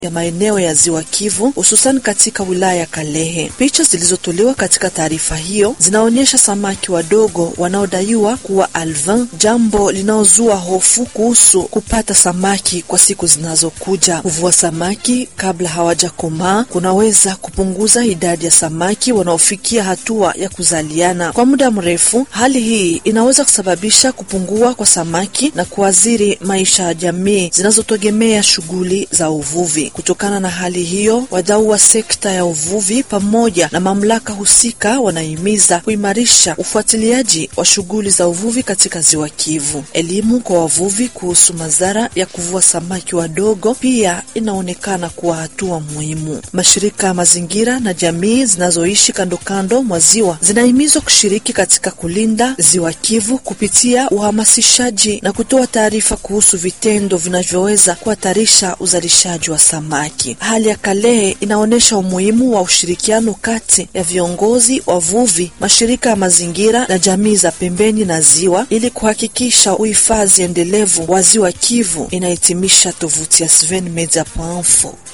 ya maeneo ya ziwa Kivu hususan katika wilaya ya Kalehe. Picha zilizotolewa katika taarifa hiyo zinaonyesha samaki wadogo wanaodaiwa kuwa alvin, jambo linaozua hofu kuhusu kupata samaki kwa siku zinazokuja. Kuvua samaki kabla hawajakomaa kunaweza kupunguza idadi ya samaki wanaofikia hatua ya kuzaliana kwa muda mrefu. Hali hii inaweza kusababisha kupungua kwa samaki na kuathiri maisha ya jamii zinazotegemea shughuli za uvuvi. Kutokana na hali hiyo, wadau wa sekta ya uvuvi pamoja na mamlaka husika wanahimiza kuimarisha ufuatiliaji wa shughuli za uvuvi katika ziwa Kivu. Elimu kwa wavuvi kuhusu madhara ya kuvua samaki wadogo pia inaonekana kuwa hatua muhimu. Mashirika ya mazingira na jamii zinazoishi kando kando mwa ziwa zinahimizwa kushiriki katika kulinda ziwa Kivu kupitia uhamasishaji na kutoa taarifa kuhusu vitendo vinavyoweza kuhatarisha uzalishaji wa samaki. Hali ya Kalehe inaonyesha umuhimu wa ushirikiano kati ya viongozi, wavuvi, mashirika ya mazingira na jamii za pembeni na ziwa ili kuhakikisha uhifadhi endelevu wa ziwa Kivu, inahitimisha tovuti ya Sven Media.info.